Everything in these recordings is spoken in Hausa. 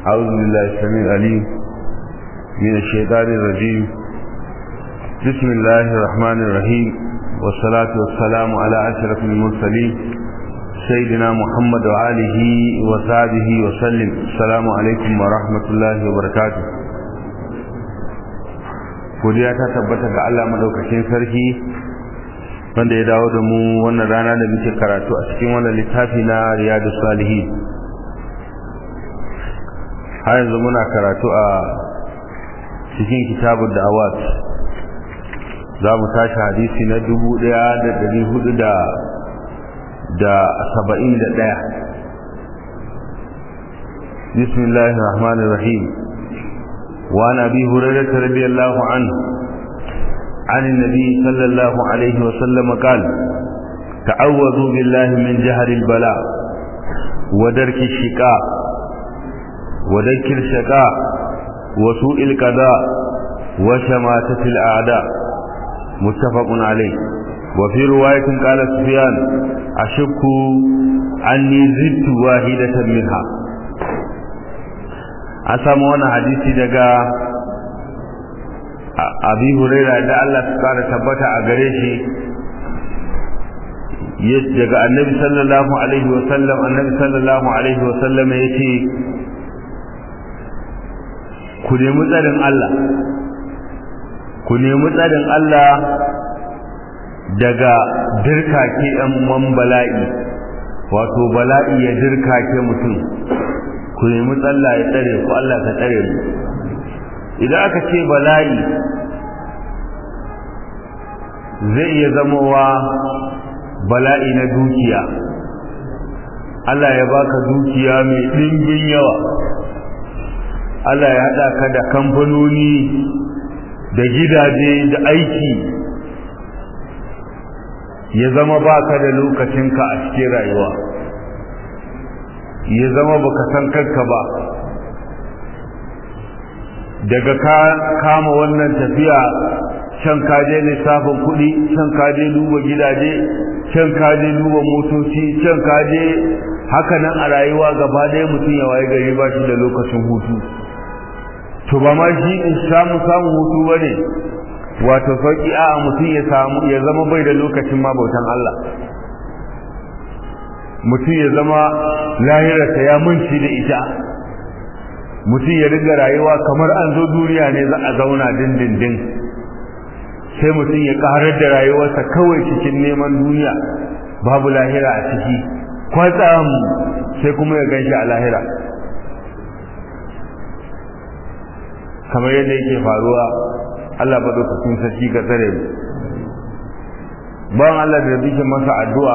أعوذ بالله السميع العليم من الشيطان الرجيم بسم الله الرحمن الرحيم والصلاة والسلام على أشرف المرسلين سيدنا محمد وآله وصحبه وسلم السلام عليكم ورحمة الله وبركاته godiya ta tabbata ga Allah madaukakin sarki wanda ya dawo da mu wannan rana da muke karatu a cikin wannan littafi na Riyadus Salihin har yanzu muna karatu a cikin kitabun da'awat za mu tashi hadisi na dubu ɗaya da ɗari hudu da da saba'in da ɗaya bismillahir rahmanir rahim وعن أبي هريرة رضي الله عنه عن النبي صلى الله عليه وسلم قال تعوذوا بالله من جهر البلاء ودرك الشقاء ودرك الشقاء وسوء القضاء وشماتة الأعداء متفق عليه وفي رواية قال سفيان أشك أني زدت واحدة منها an samu wani hadisi daga abi huraira da Allah su kara tabbata a gare shi daga annabi sallallahu alaihi wa sallam annabi sallallahu alaihi wa sallam yace ku nemi tsarin Allah ku nemi tsarin Allah daga dirkake ɗan man bala'i wato bala'i ya dirkake mutum ku nemi tsalla ya tsare ku Allah ka tsare mu idan aka ce bala'i zai iya zamowa bala'i na dukiya Allah ya baka dukiya mai ɗimbin yawa Allah ya haɗa ka da kamfanoni da gidaje da aiki ya zama baka da lokacinka a cikin rayuwa ya zama baka san kanka ba daga ka kama wannan tafiya can kaje lissafin kuɗi can kaje duba gidaje can kaje duba motoci can kaje haka nan a rayuwa gaba ɗaya mutum ya waye gari ba shi da lokacin hutu to ba ma shi in samu samun hutu ba ne wato sauƙi a mutum ya samu ya zama bai da lokacin ma bautan Allah mutum ya zama lahirarsa ya munci da ita mutum ya riga rayuwa kamar an zo duniya ne za a zauna dindindin sai mutum ya karar da rayuwarsa kawai cikin neman duniya babu lahira a ciki kwatsam sai kuma ya ganshi a lahira kamar yadda yake faruwa Allah ba lokacin sarki ga tsare mu ban Allah da bikin masa addu'a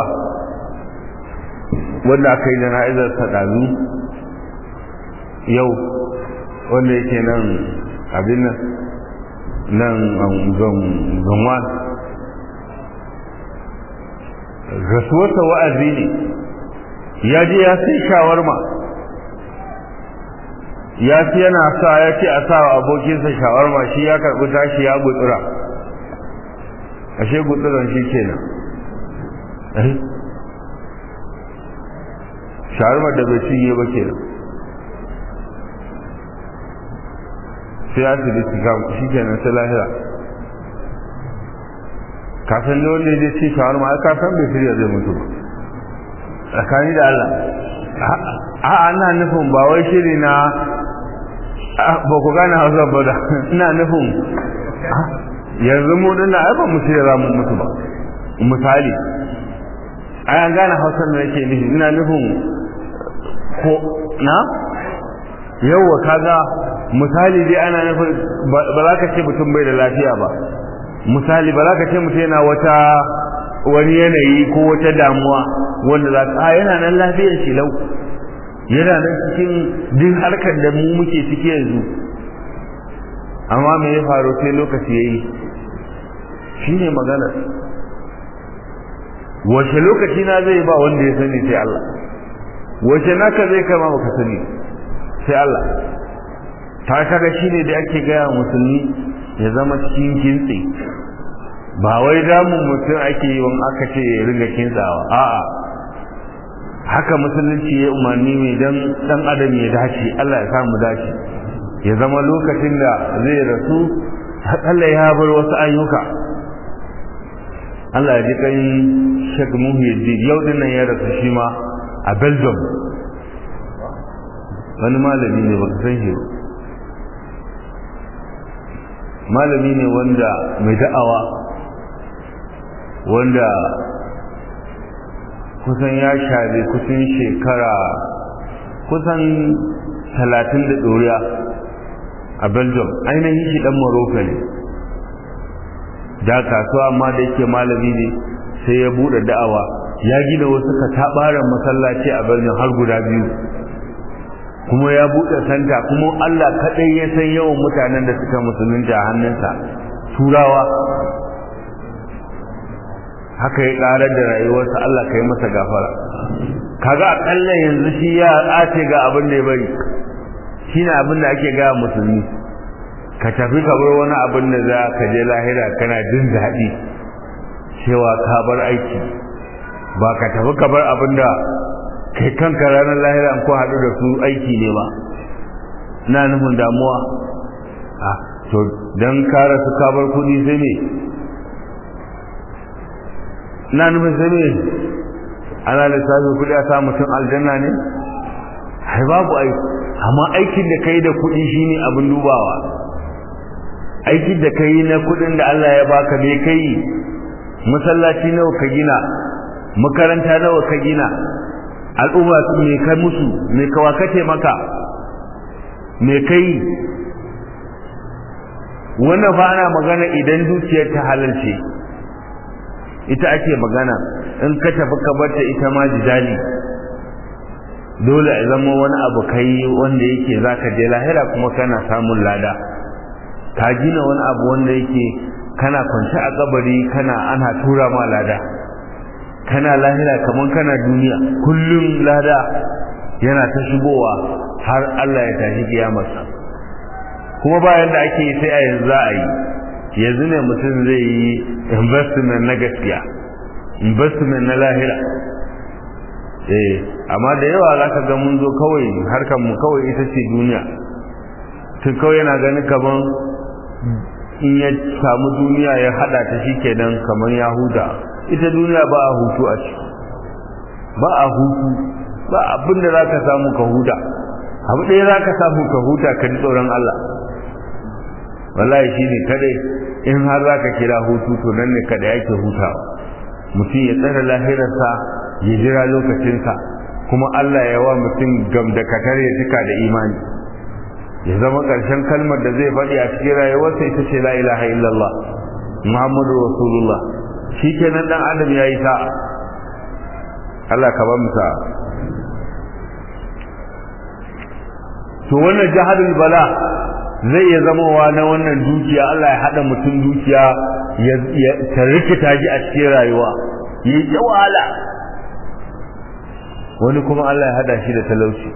wanda aka yi jana'izar sadami yau wanda yake nan abin nan nan zanwan rasuwarsa wa'azi ne ya je ya sai shawarma ya ce yana sa ya ce a sa wa abokinsa shawarma shi ya karɓi tashi ya gutsura ashe gutsuran shi kenan shawarmar da bai cinye ba ke nan sai asibiti shi ke nan sai lahira kafin da wanda ya ce shawarma ai kafin bai shirya zai mutu ba tsakani da Allah a ana nufin ba wai shiri na ba ku gane hausa ba da ina nufin yanzu mu dinna ai ba mu shirya za mu mutu ba misali ai an gane hausar da nake nufi ina nufin ko na yawwa kaga misali dai ana nufin ba za ka ce mutum bai da lafiya ba misali ba za ka ce mutum yana wata wani yanayi ko wata damuwa wanda za ka yana nan lafiyar shi lau yana nan cikin duk harkar da mu muke ciki yanzu amma me ya faru sai lokaci ya yi shi ne maganar wace lokaci na zai ba wanda ya sani sai Allah wace naka zai kama baka sani sai Allah ta kaga shine da ake gaya musulmi ya zama cikin kintsi ba wai damun mutum ake yi wani aka ce ya riga kintsawa a'a haka musulunci ya umarni mai dan dan adam ya dace Allah ya samu dace ya zama lokacin da zai rasu Allah ya bar wasu ayyuka Allah ya ji kan Sheikh Muhyiddin yau din nan ya rasu shi ma a Belgium wani malami ne baka san shi malami ne wanda mai da'awa wanda kusan ya share kusan shekara kusan talatin da ɗoriya a belgium ainihin shi ɗan morocco ne da kasuwa amma da yake malami ne sai ya buɗe da'awa ya gina wasu kataɓaren masallaci a belgium har guda biyu kuma ya buɗe santa kuma allah kaɗai ya san yawan mutanen da suka musulunta a hannunsa turawa haka ya karar da rayuwarsa Allah ka yi masa gafara kaga akalla yanzu shi ya ace ga abin da ya bari shine abin da ake ga musulmi ka tafi ka bar wani abin da za ka je lahira kana jin daɗi cewa ka bar aiki ba ka tafi ka bar abin da kai kanka ranar lahira ko haɗu da su aiki ne ba na nufin damuwa a to don kara su ka bar kuɗi sai ne na nufin sai ne ana lissafi kuɗi a sa mutum aljanna ne ai babu ai amma aikin da kai da kuɗi shine abin dubawa aikin da kai na kuɗin da Allah ya baka me kai masallaci nawa ka gina makaranta nawa ka gina al'umma me kai musu me kawa kace maka me kai wannan fa ana magana idan dukiyar ta halalce ita ake magana in ka tafi ka barta ita ma jidali dole a zama wani abu kai wanda yake zaka je lahira kuma kana samun lada ka gina wani abu wanda yake kana kwance a kabari kana ana tura ma lada kana lahira kaman kana duniya kullum lada yana ta shigowa har Allah ya tashi kiyamarsa kuma bayan da ake yi sai a yanzu za a yi yanzu ne mutum zai yi investment na gaskiya investment na lahira eh amma da yawa za ka ga mun zo kawai harkar mu kawai ita ce duniya tun kawai yana ganin kaman in ya samu duniya ya hada ta shi kenan kaman ya huta ita duniya ba a hutu a ciki ba a hutu ba abin da za ka samu ka huta abu ɗaya za ka samu ka huta ka ji tsoron Allah wallahi shi ne kadai in har za ka kira hutu to nan ne kada yake hutawa mutum ya tsara lahirarsa ya jira lokacinsa kuma Allah ya wa mutum gam da katar ya cika da imani ya zama ƙarshen kalmar da zai faɗi a cikin rayuwarsa ita ce la ilaha illallah muhammadu rasulullah shi kenan dan adam ya yi sa'a Allah ka ba mu sa'a to wannan jahadul bala zai iya zamowa na wannan dukiya Allah ya hada mutum dukiya ya tarikita ji a cikin rayuwa yi ta wahala wani kuma Allah ya hada shi da talauci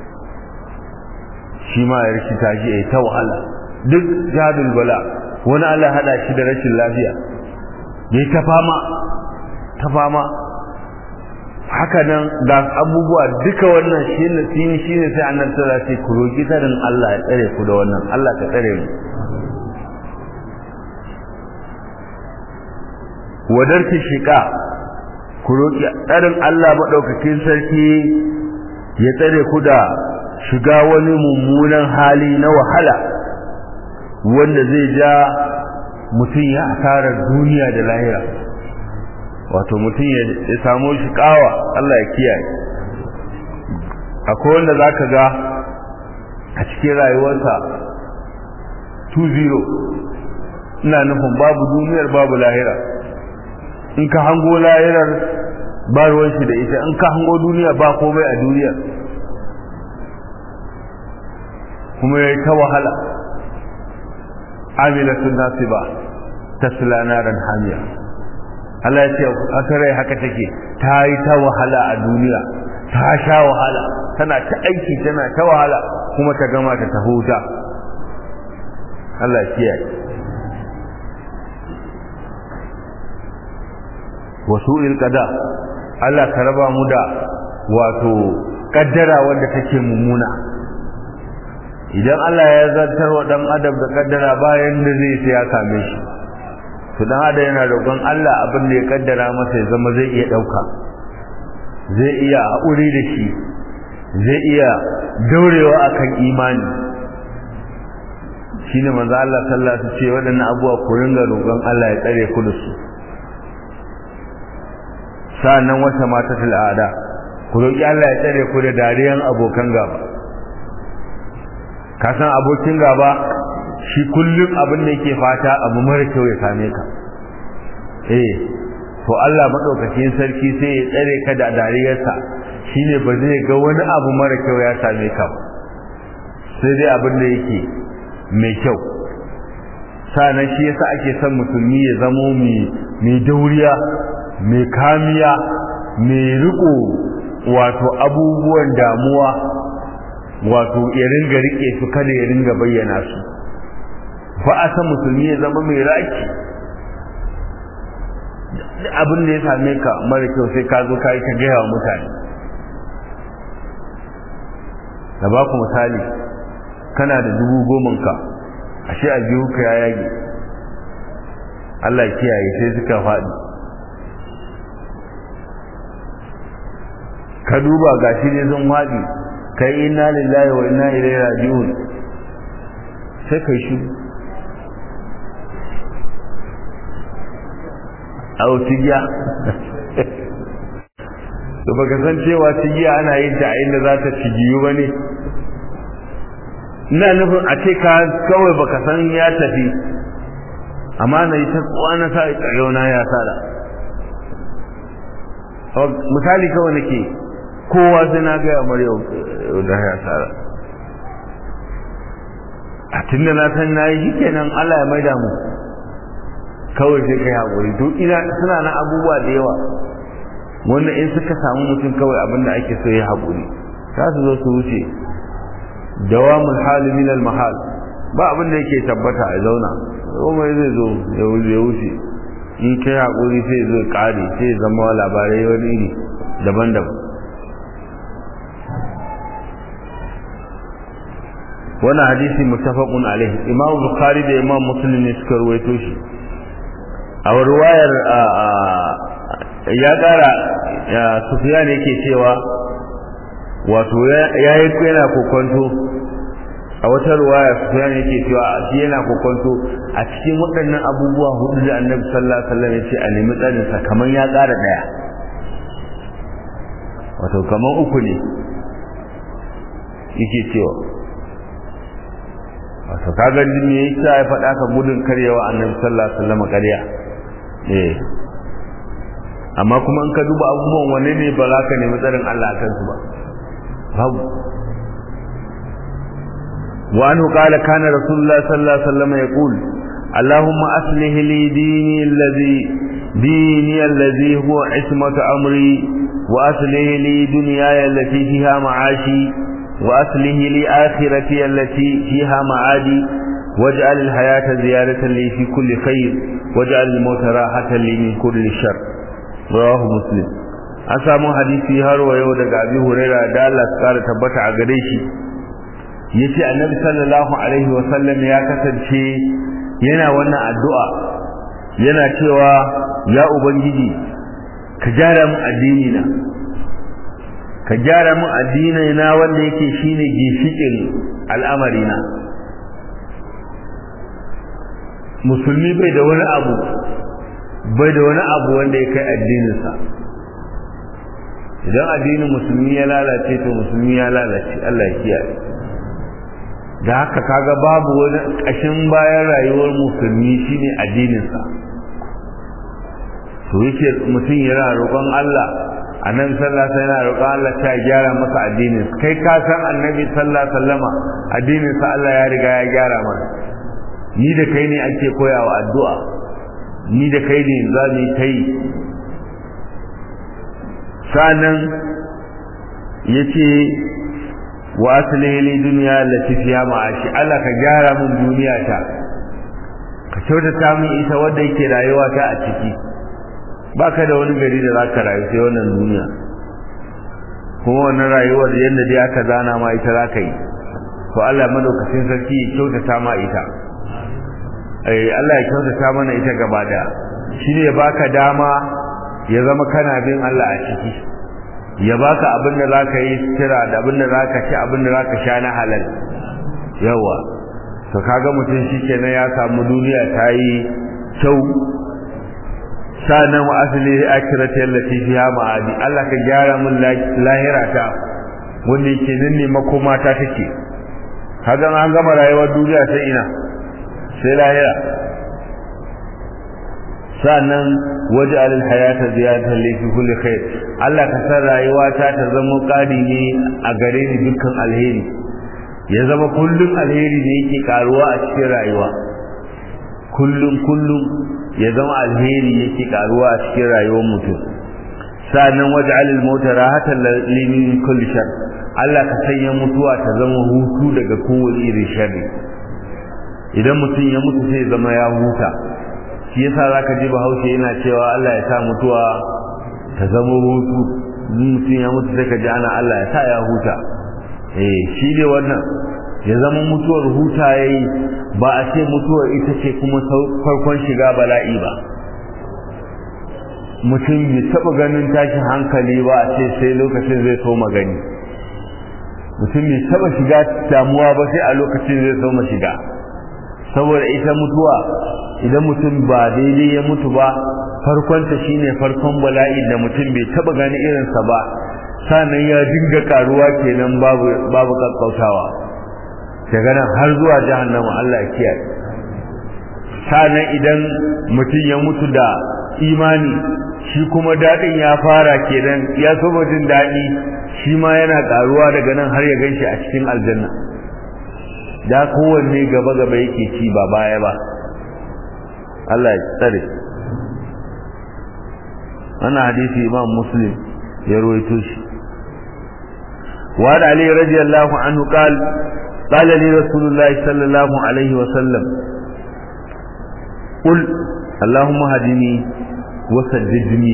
shi ma ya rikita shi ya ta wahala duk jahadul bala wani Allah ya hada shi da rashin lafiya ya ta fama ta fama haka nan ga abubuwa duka wannan shi ne shine shine sai annabi sallallahu alaihi wasallam ku roki tsarin Allah ya tsare ku da wannan Allah ka tsare mu wadarki shika ku roki tsarin Allah madaukakin sarki ya tsare ku da shiga wani mummunan hali na wahala wanda zai ja mutum ya asarar duniya da lahira wato mutum ya samu shi kawa Allah ya kiyaye akwai wanda zaka ga a cikin rayuwarsa 2-0 ina nufin babu duniyar babu lahira in ka hango lahirar ba ruwan shi da ita in ka hango duniya ba komai a duniya kuma ya yi ta wahala amilatun nasiba tasla naran hamiya Allah ya ce haka rai haka take ta yi ta wahala a duniya ta sha wahala tana ta aiki tana ta wahala kuma ta gama ta ta huta Allah ya kiyaye wasu ilkada Allah ka raba mu da wato kaddara wanda take mummuna idan Allah ya zartar wa dan adam da kaddara bayan da zai sai ya kame shi to dan adam yana roƙon Allah abin da ya kaddara masa ya zama zai iya dauka zai iya haƙuri da shi zai iya daurewa akan imani shine manzo Allah sallallahu alaihi wasallam ce waɗannan abubuwa ku ringa roƙon Allah ya tsare ku da su sa'annan wata mata al'ada ku roƙi Allah ya tsare ku da dariyan abokan gaba ka san abokin gaba shi kullum abin da yake fata abu mara kyau ya same ka eh to Allah madaukakin sarki sai ya tsare ka da dariyarsa shine ba zai ga wani abu mara kyau ya same ka ba sai dai abin da yake mai kyau sanan shi yasa ake son musulmi ya zamo mai dauriya mai kamiya mai riko wato abubuwan damuwa wato ya ringa rike su kada ya ringa bayyana su ba a san musulmi ya zama mai raki abin da ya same ka mara kyau sai ka zo ka yi ka gaya wa mutane da ba ku misali kana da dubu goman ka ashe a biyu ka ya yage Allah kiyaye sai suka faɗi ka duba gashi ne sun faɗi kai inna lillahi wa inna ilaihi raji'un sai kai shi au tigiya to baka san cewa tigiya ana yin ta a inda za ta cigiyu ba ne ina nufin a ce ka kawai baka san ya tafi amma na yi ta na sa na ya sada misali kawai nake kowa sai na gaya maryam da ya sada a tunda na san na yi shikenan Allah ya maida mu kawai sai kai haƙuri to ina suna na abubuwa da yawa wanda in suka samu mutum kawai abin da ake so ya haƙuri za su zo su wuce dawamul hali min al mahal ba abin da yake tabbata a zauna komai zai zo ya wuce in kai haƙuri sai zo ƙare sai zama labarai wani iri daban-daban wannan hadisi muttafaqun alaihi imam bukhari da imam muslim ne suka ruwaito shi a ruwayar ya kara sufyan yake cewa wato ya yi yana kokonto a wata ruwaya sufyan yake cewa shi yana kokonto a cikin waɗannan abubuwa hudu da annabi sallallahu alaihi wasallam ya ce a nemi tsarin sa kamar ya ƙara daya wato kamar uku ne yake cewa wato kaga me yasa ya faɗa ka gudun karyawa annabi sallallahu alaihi wasallam karya eh amma kuma in ka duba abubuwan wane ne ba za ka nemi tsarin Allah kan su ba babu wa anhu qala kana rasulullah sallallahu alaihi wasallam yaqul اللهم أصلح لي ديني الذي ديني الذي هو عصمة أمري وأصلح لي دنياي التي فيها معاشي وأصله لي آخرتي التي فيها معادي واجعل الحياة زيادة لي في كل خير واجعل الموت راحة لي من كل شر رواه مسلم an samu hadisi har wa yau daga abi huraira da Allah ya kara tabbata a gare shi yace annabi sallallahu alaihi wa sallam ya kasance yana wannan addu'a yana cewa ya ubangiji ka gyara mu addini na ka gyara min addinai na wanda yake shine gishikin al'amari na musulmi bai da wani abu bai da wani abu wanda ya kai addininsa idan addinin musulmi ya lalace to musulmi ya lalace Allah ya kiyaye da haka kaga babu wani ƙashin bayan rayuwar musulmi shine addininsa to yake mutum yana roƙon Allah annabi sallallahu alaihi wasallam roƙon Allah ta gyara masa addinin kai ka san annabi sallallahu alaihi wasallama addinin sa Allah ya riga ya gyara mana ni da kai ne ake koyawa addu'a ni da kai ne za mu kai sanan yace wa aslihi li dunya allati fiha ma'ashi Allah ka gyara mun duniya ta ka kyautata min ita wanda yake rayuwa ta a ciki baka da wani gari da zaka rayu sai wannan duniya kuma wannan rayuwar yadda dai aka zana ma ita za ka yi to Allah madaukakin sarki ya kyautata ma ita eh Allah ya kyautata mana ita gaba daya shine ya baka dama ya zama kana bin Allah a ciki ya baka abin da zaka yi kira da abin da zaka ci abin da zaka sha na halal yawa to kaga mutum shikenan ya samu duniya ta yi kyau sanan wa asli akhirati allati fiha ma'adi Allah ka gyara mun lahira ta wanda yake nan ne makoma ta take kaga an gama rayuwar duniya sai ina sai lahira sannan waje alil hayata ziyadatan li fi kulli khair Allah ka san rayuwa ta ta zama kadi ne a gare ni dukkan alheri ya zama kullum alheri ne yake karuwa a cikin rayuwa kullum kullum ya zama alheri yake karuwa a cikin rayuwar mutum sannan waje alil mauta rahatan li min kulli shar Allah ka sanya mutuwa ta zama hutu daga kowane irin sharri idan mutum ya mutu sai zama ya huta shi yasa zaka ji bahaushe yana cewa Allah ya sa mutuwa ta zama hutu mutum ya mutu sai ka ji ana Allah ya sa ya huta eh shi ne wannan ya zama mutuwar huta yayi ba a ce mutuwar ita ce kuma farkon shiga bala'i ba mutum bai taba ganin tashin hankali ba a ce sai lokacin zai so magani mutum bai taba shiga damuwa ba sai a lokacin zai so shiga saboda ita mutuwa idan mutum ba daidai ya mutu ba farkonta shine farkon bala'i da mutum bai taba gani irinsa ba sannan ya dinga karuwa kenan babu babu kakkautawa daga nan har zuwa jahannama Allah ya kiyaye sannan idan mutum ya mutu da imani shi kuma dadin ya fara kenan ya saba jin dadi shi ma yana karuwa daga nan har ya ganshi a cikin aljanna da kowanne gaba gaba yake ci ba baya ba Allah ya tsare wannan hadisi imam muslim ya ruwaito shi وعن علي رضي الله عنه قال قال لي رسول الله صلى الله عليه وسلم قل اللهم هدني وسددني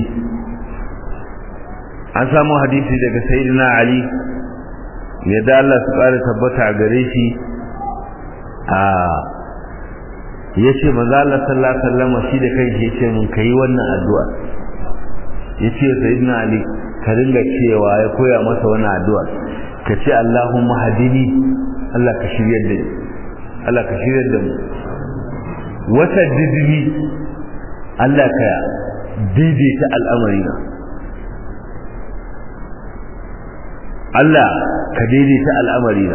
an samu hadisi daga sayyidina ali yadda Allah su ƙara tabbata a gare shi a yace manzo Allah sallallahu alaihi wasallam shi da kai yace mun kai wannan addu'a yace sayyidina ali ka dinga cewa ya koya masa wannan addu'a ka ce Allahumma hadini Allah ka shiryar da ni Allah ka shiryar da mu wata didini Allah ka daidaita al'amarina Allah ka daidaita al'amarina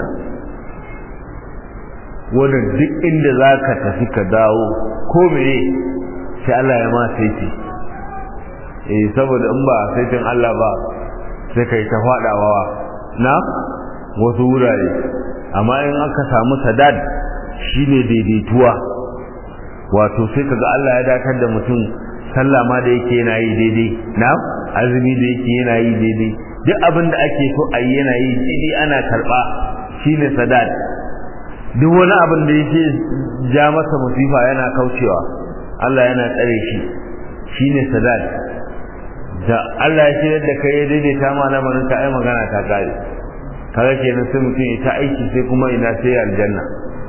wannan duk inda za ka tafi ka dawo ko mene sai Allah ya ma saiti eh saboda in ba saitin Allah ba sai kai ta fadawa na wasu wurare amma in aka samu sadad shine daidaituwa wato sai kaga Allah ya dakar da mutum sallah ma da yake yana yi daidai na azumi da yake yana yi daidai duk abin da ake so a yi yana yi daidai ana karba shine sadad duk wani abin da yake ja masa musifa yana kaucewa Allah yana tsare shi shine sadad da Allah ya shirya da kai ya daidaita ma lamarin ka ai magana ta kare kaga kenan sai mutum ya ta aiki sai kuma ina sai aljanna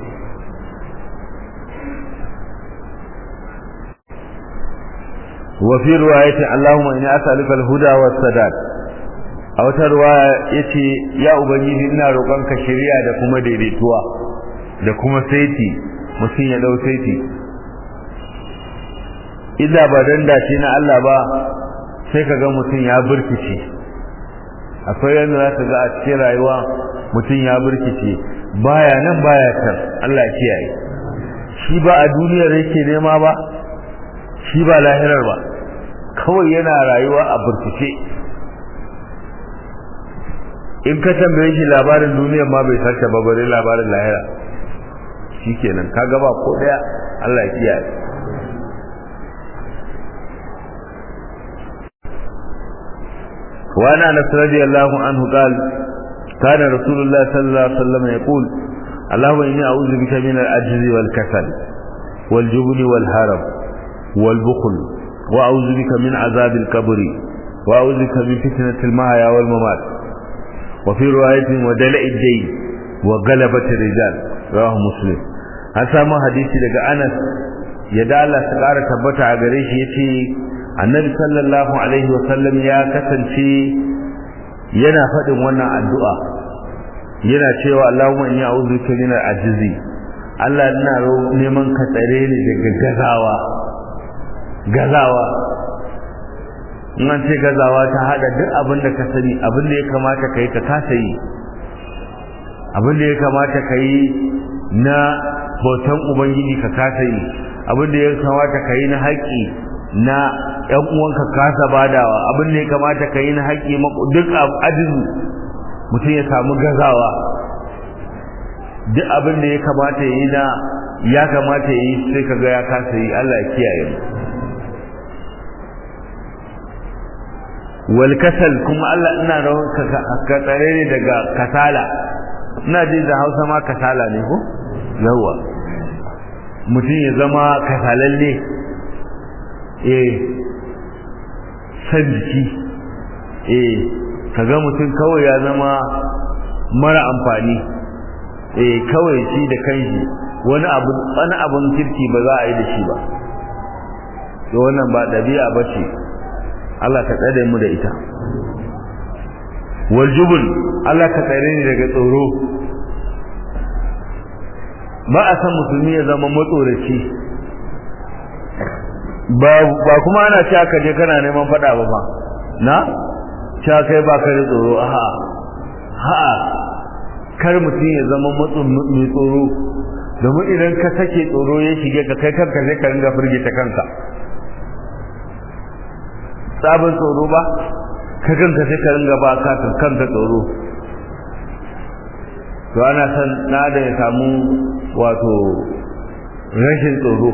wa fi riwayati Allahumma inni as'aluka al-huda was-sadad a wata riwaya yace ya ubangiji ina roƙonka shari'a da kuma daidaituwa da kuma saiti mutum ya dau saiti illa ba dan dace na Allah ba sai ka ga mutum ya burkice akwai yadda za ka ga a cikin rayuwa mutum ya burkice baya nan baya can Allah ya kiyaye shi ba a duniyar yake nema ba shi ba lahirar ba kawai yana rayuwa a burkice in ka tambaye shi labarin duniyar ma bai sarta ba bare labarin lahira shikenan ka gaba ko daya Allah ya kiyaye وعن انس رضي الله عنه قال كان رسول الله صلى الله عليه وسلم يقول اللهم اني اعوذ بك من العجز والكسل والجبن والهرم والبخل واعوذ بك من عذاب القبر واعوذ بك من فتنه المحيا والممات wa fi riwayatin wa dala'id day wa galabat rijal rawahu muslim an samu hadisi daga Anas ya da Allah ta ƙara tabbata a gare shi yace annabi sallallahu alaihi wa sallam ya kasance yana faɗin wannan addu'a yana cewa Allahumma inni a'udhu bika min al-ajzi Allah ina neman ka tsare ni daga gazawa gazawa in an ce gazawa ta hada duk abin da ka sani abin da ya kamata ka yi ka kasa yi abin da ya kamata ka yi na bautan ubangiji ka kasa yi abin da ya kamata ka yi na haƙƙi na ƴan uwanka kasa badawa abin da ya kamata ka yi na haƙƙi duk ajizu mutum ya samu gazawa duk abin da ya kamata ya yi na ya kamata ya yi sai ka ga ya kasa yi Allah ya kiyaye mu wal kasal kuma Allah ina rawar ka tsare ne daga kasala ina ji da Hausa ma kasala ne ko yawa mutum ya zama kasalalle eh san jiki eh kaga mutum kawai ya zama mara amfani eh kawai shi da kanshi wani abu wani abun kirki ba za a yi da shi ba to wannan ba dabi'a bace Allah ka tsare mu da ita wal jubn Allah ka tsare ni daga tsoro ba a san musulmi ya zama matsoraci ba ba kuma ana cewa ka je kana neman fada ba ba na cewa kai ba ka da tsoro ha ha kar mutum ya zama mai tsoro domin idan ka sake tsoro ya shige ka kai kanka sai ka ringa firgita kanka sabon tsoro ba ka kanka sai ka ringa ba ka kanka tsoro to ana san na da ya samu wato rashin tsoro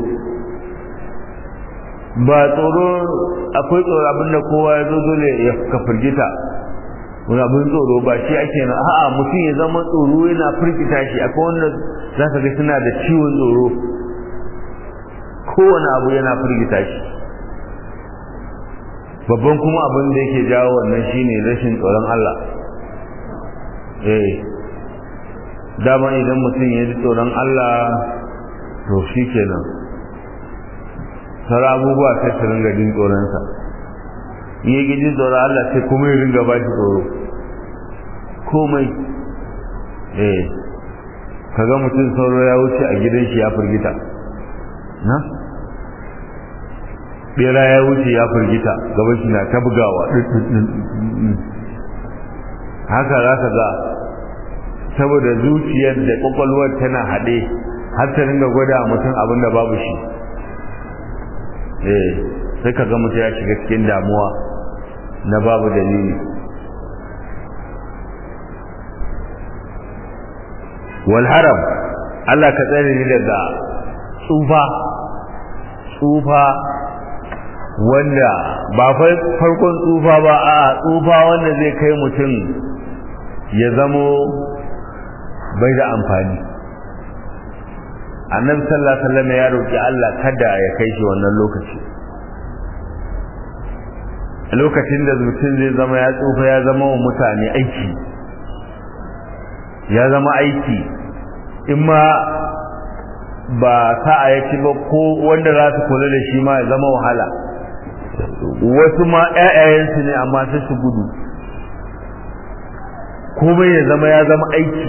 ba tsoro akwai tsoro abinda kowa ya zo dole ya ka firgita wani abin tsoro ba shi ake na a'a mutum ya zama tsoro yana firgita shi akwai wanda za ka ga suna da ciwon tsoro kowane abu yana firgita shi babban kuma abin da yake jawo wannan shine rashin tsoron Allah eh dama idan mutum ya ji tsoron Allah to shi kenan sauran abubuwa sai su ringa jin tsoronsa in ya gidi tsoron Allah sai kuma ya ringa ba shi tsoro komai eh kaga mutum sauro ya wuce a gidan shi ya firgita na bera ya wuce ya firgita gaban shi na ta bugawa haka za ka ga saboda zuciyar da kwakwalwar tana haɗe har ta ringa gwada mutum abin da babu shi eh sai ka ga mutum ya shiga cikin damuwa na babu dalili wal haram Allah ka tsare ni daga tsufa tsufa wanda ba farkon tsufa ba a tsufa wanda zai kai mutum ya zamo bai da amfani annabi sallallahu alaihi wasallam ya roki Allah kada ya kai shi wannan lokaci lokacin da mutum zai zama ya tsufa ya zama wa mutane aiki ya zama aiki in ma ba sa'a ya ci ba ko wanda za su kula da shi ma ya zama wahala wasu ma ƴaƴayensu ne amma sai su gudu komai ya zama ya zama aiki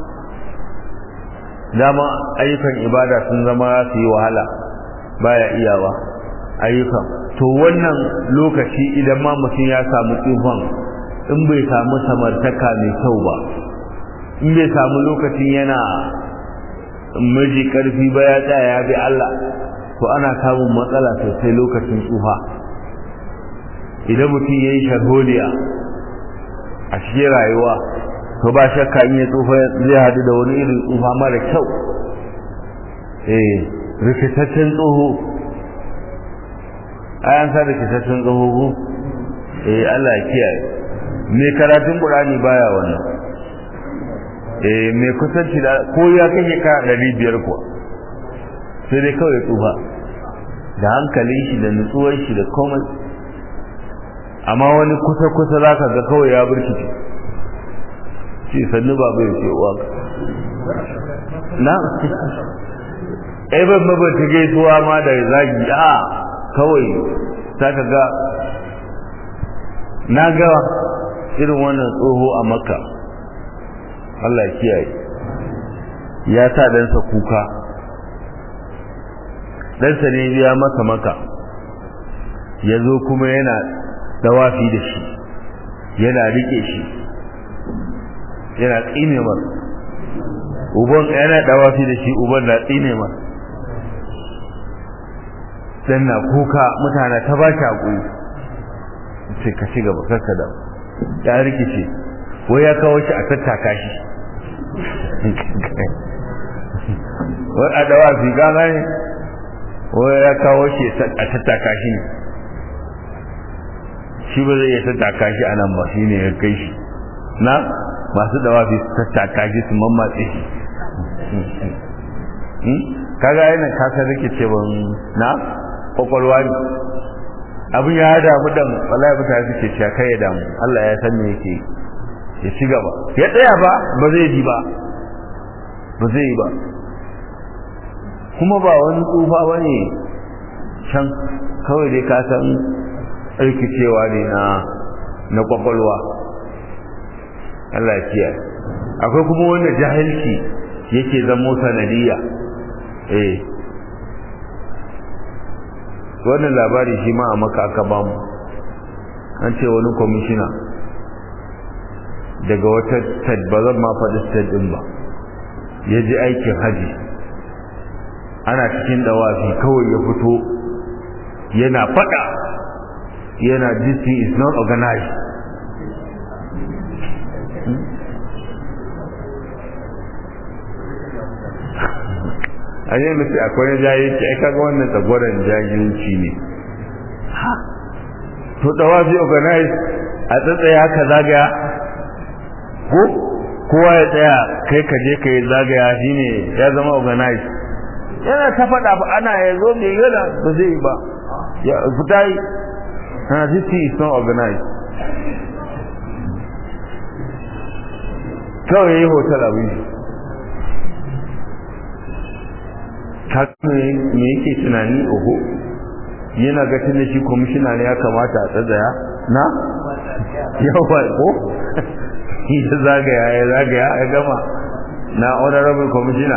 dama ayyukan ibada sun zama su yi wahala baya iyawa ayyukan to wannan lokaci idan ma mutum ya samu tsufan in bai samu samartaka mai kyau ba in bai samu lokacin yana miji karfi ba ya tsaya ya bi Allah to ana samun matsala sosai lokacin tsufa idan mutum ya yi sharholiya a cikin rayuwa to ba shakka in ya tsufa zai hadu da wani irin tsufa mara kyau eh rikitaccen tsoho ayan sa rikitaccen tsoho ko eh Allah ya kiyaye mai karatun Qur'ani baya wannan eh mai kusanci da ko ya kake ka ɗari biyar kuwa sai dai kawai tsufa da hankalin shi da nutsuwar shi da komai amma wani kusa kusa zaka ga kawai ya burkice ce sannu ba bai ce uwa na ai ban ba ta gaisuwa ma da zagi a kawai ta ka ga na ga irin wannan tsoho a makka Allah kiyaye ya sa ɗansa kuka ɗansa ne ya masa maka ya zo kuma yana dawafi da shi yana rike shi yana tsine mar uban yana dawafi da shi uban na tsine mar dan na kuka mutane ta ba shi hakuri sai ka ci gaba kanka da ya rikice wai ya kawo shi a tattaka shi wai a dawafi gaga ne wai ya kawo shi a tattaka shi ne shi ba zai iya tattaka shi a nan ba shi ne ya kai shi na masu dawafi su tattaka shi su mammatse shi kaga yana kasar rike ce ban na kwakwalwa ne abin ya damu dan wallahi mutane suke cewa kai ya damu Allah ya san me yake ya ci gaba ya tsaya ba ba zai ji ba ba zai yi ba kuma ba wani tsufa ba ne can kawai dai ka san rikicewa ne na na kwakwalwa Allah ya kiyaye akwai kuma wanda jahilci yake zamo sanadiyya eh wannan labari shi ma a maka aka bamu an ce wani kwamishina daga wata state ba zan ma faɗi state ɗin ba ya ji aikin haji ana cikin dawafi kawai ya fito yana faɗa yana this thing is not organized a yi nufi akwai na jahilci ai kaga wannan tsagwaron jahilci ne to dawafi organized a tsatsaya haka zagaya ko kowa ya tsaya kai ka je ka yi zagaya shine ya zama organized yana ta faɗa ba ana ya zo mai yana ba zai yi ba ya fita yi na this is not organized kawai ya yi hotel abin shi me yake tunani oho yana ga tunda shi kwamishina ne ya kamata a tsazaya na yawa ko ya zagaya ya zagaya ya gama na honorable commissioner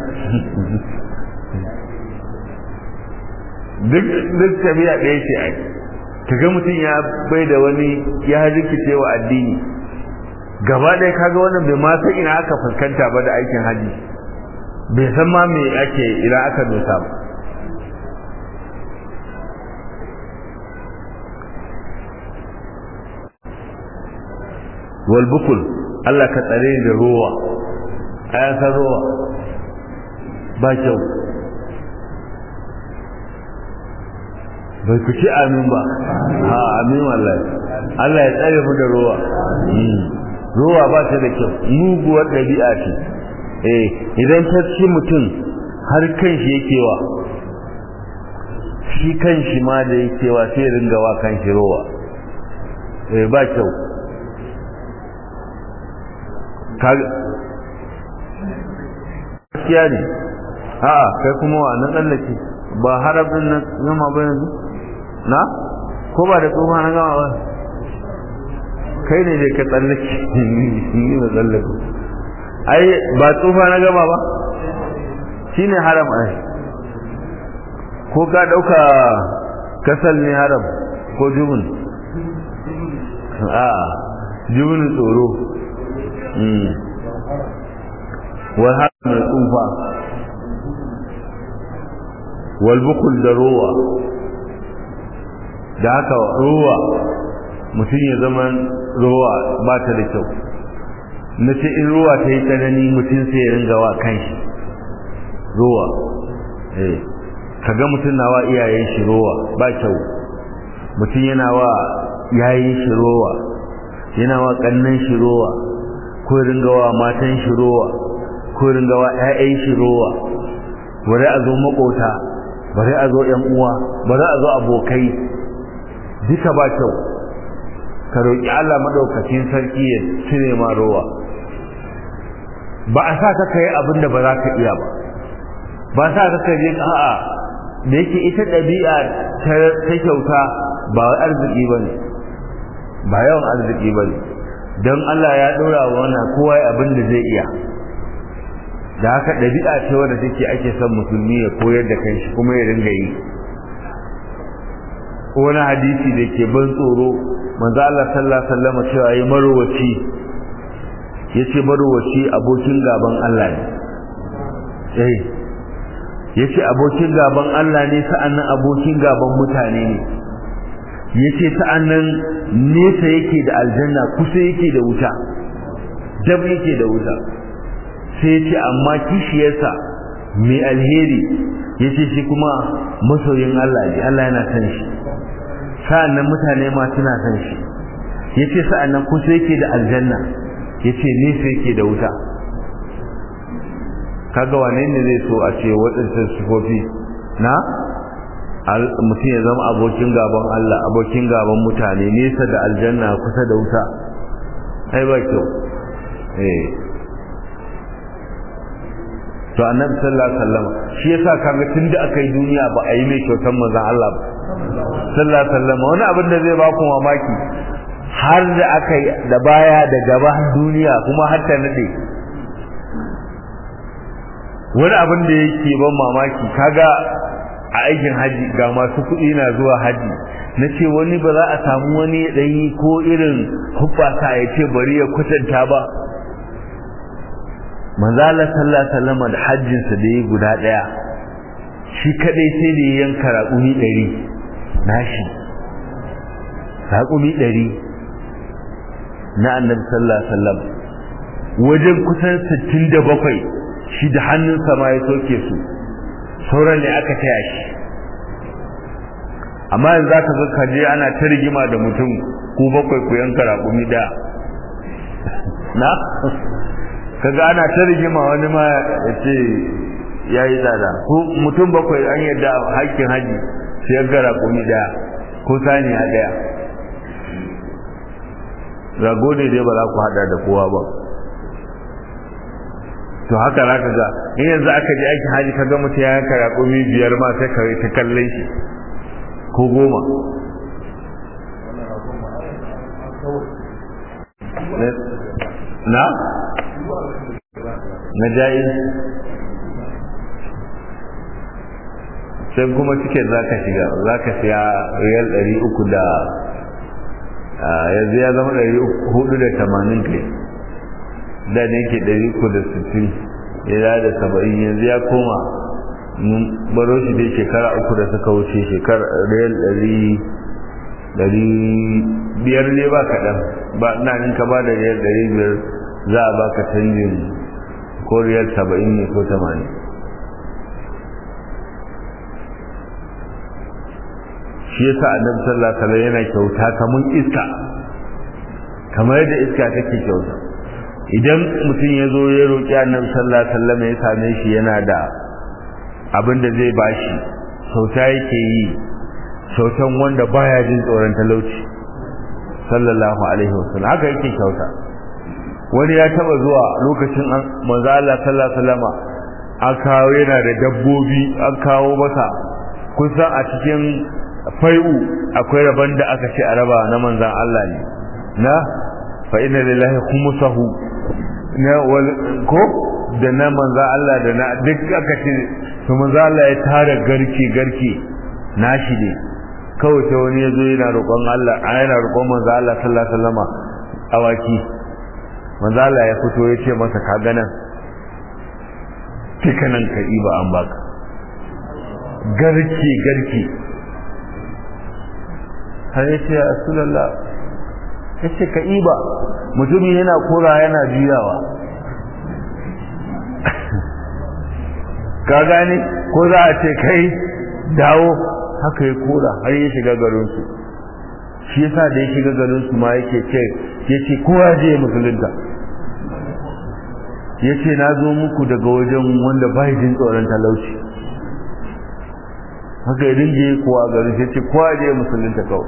duk duk tabiya ɗaya ce ai kaga mutum ya bai da wani ya rikice wa addini gaba ɗaya kaga wannan bai ma san ina aka fuskanta ba da aikin haji bai san ma me ake ina aka dosa ba wal bukul Allah ka tsare da ruwa ayasan ruwa ba kyau bai ku ci amin ba ha amin wallahi Allah ya tsare mu da ruwa ruwa ba ta da kyau muguwar ɗabi'a ce eh idan ta ci mutum har kan shi yake wa shi kan shi ma da yake wa sai ringa wa kan shi ruwa eh ba kyau gaskiya ne a'a kai kuma wa nan tsallake ba harab din nan gama ba yanzu na ko ba da tsofa na gama ba kai ne da ka tsallake ni ba tsallake ai ba tsofa na gama ba shine haram ai ko ka dauka kasal ne haram ko jubun a jubun tsoro wal haram mai tsufa wal bukul da rowa da haka rowa mutum ya zama rowa ba ta da kyau na ce in rowa ta yi tsanani mutum sai ya ringa wa kanshi rowa eh kaga mutum na wa iyayen shi rowa ba kyau mutum yana wa yayin shi rowa yana wa kannan shi rowa ko ringa wa matan shi rowa ko ringa wa ƴaƴan shi rowa bari a zo makota bari a zo ƴan uwa bari a zo abokai duka ba kyau ka roƙi Allah madaukakin sarki ya cire ma rowa ba a sa ka kai abin da ba za ka iya ba ba sa ka kai a'a da yake ita ɗabi'a ta kyauta ba wai arziki ba ne ba yawan arziki ba ne don Allah ya ɗora wa wannan kowa abin da zai iya da haka ɗabi'a ce wadda take ake son musulmi ya koyar da kanshi kuma ya ringa yi wani hadisi da ke ban tsoro manzo Allah sallallahu alaihi wasallam cewa yi marwaci yace marwaci abokin gaban Allah ne eh yace abokin gaban Allah ne sa'annan abokin gaban mutane ne yace sa'annan nesa yake da aljanna kusa yake da wuta dab yake da wuta sai yace amma kishiyarsa mai alheri yace shi kuma masoyin Allah ne Allah yana san shi sa'annan mutane ma suna san shi yace sa'annan kusa yake da aljanna yace nesa yake da wuta kaga wane ne zai so a ce waɗancan sifofi na mutum ya zama abokin gaban Allah abokin gaban mutane nesa da aljanna kusa da wuta ai ba kyau eh to annabi sallallahu alaihi wasallam shi yasa kaga tunda aka yi duniya ba a yi mai kyautan manzon Allah ba sallallahu alaihi wasallam wani abin da zai ba ku mamaki har da aka yi da baya da gaba duniya kuma har ta nade wani abin da yake ban mamaki kaga a aikin haji ga masu kuɗi na zuwa haji na ce wani ba za a samu wani ɗanyi ko irin hubbasa ya ce bari ya kwatanta ba manzala sallallahu alaihi wasallam da hajjinsa da yi guda ɗaya shi kadai sai da ya yanka raƙumi ɗari nashi raƙumi ɗari na annabi sallallahu alaihi wasallam wajen kusan sittin da bakwai shi da hannunsa ma ya soke su sauran ne aka taya shi amma yanzu za ka ga kaje ana ta rigima da mutum ko bakwai ku yanka raƙumi ɗaya na kaga ana ta rigima wani ma ya ce ya yi tsada ko mutum bakwai an yadda haƙƙin haji sai yanka raƙumi ɗaya ko saniya ɗaya rago ne dai ba za ku haɗa da kowa ba to haka za ka ga in yanzu aka je aikin haji ka ga mutum ya yanka raƙumi biyar ma sai ka ta kallon shi ko goma na na jayi sai kuma tiket za ka shiga za ka siya riyal ɗari uku da yanzu ya zama ɗari hudu da tamanin kai da ne ke ɗari uku da sittin ya da saba'in yanzu ya koma mun baro shi dai shekara uku da suka wuce shekara riyal ɗari ɗari biyar ne ba kaɗan ba ina nin ka ba da riyal ɗari biyar za a baka canjin ko riyal saba'in ne ko tamanin shi yasa annabi sallallahu alaihi wasallam yana kyauta kamar iska kamar yadda iska take kyauta idan mutum ya zo ya roƙi annabi sallallahu alaihi wasallam ya same shi yana da abin da zai bashi kyauta yake yi kyautan wanda baya jin tsoron talauci sallallahu alaihi wasallam haka yake kyauta wani ya taba zuwa lokacin manzo Allah sallallahu alaihi wasallam an kawo yana da dabbobi an kawo masa kusan a cikin fai'u akwai rabon da aka ce a raba na manzan Allah ne na fa inna lillahi khumsahu na wal ko da na manzan Allah da na duk aka ce to manzan Allah ya tara garke garke nashi ne kawai sai wani yazo yana roƙon Allah yana roƙon manzan Allah sallallahu alaihi wasallama awaki manzan Allah ya fito ya ce masa ka ganan tikanan ka iba an baka garke garke har ya ce rasulallah ya ce ka iba mutumin yana kora yana juyawa ka gane ko za a ce kai dawo haka ya kora har ya shiga garinsu shi yasa da ya shiga garinsu ma yake ce ya ce kowa je ya musulunta ya ce na zo muku daga wajen wanda ba jin tsoron talauci haka ya dinga yi kowa garin ya ce kowa je ya musulunta kawai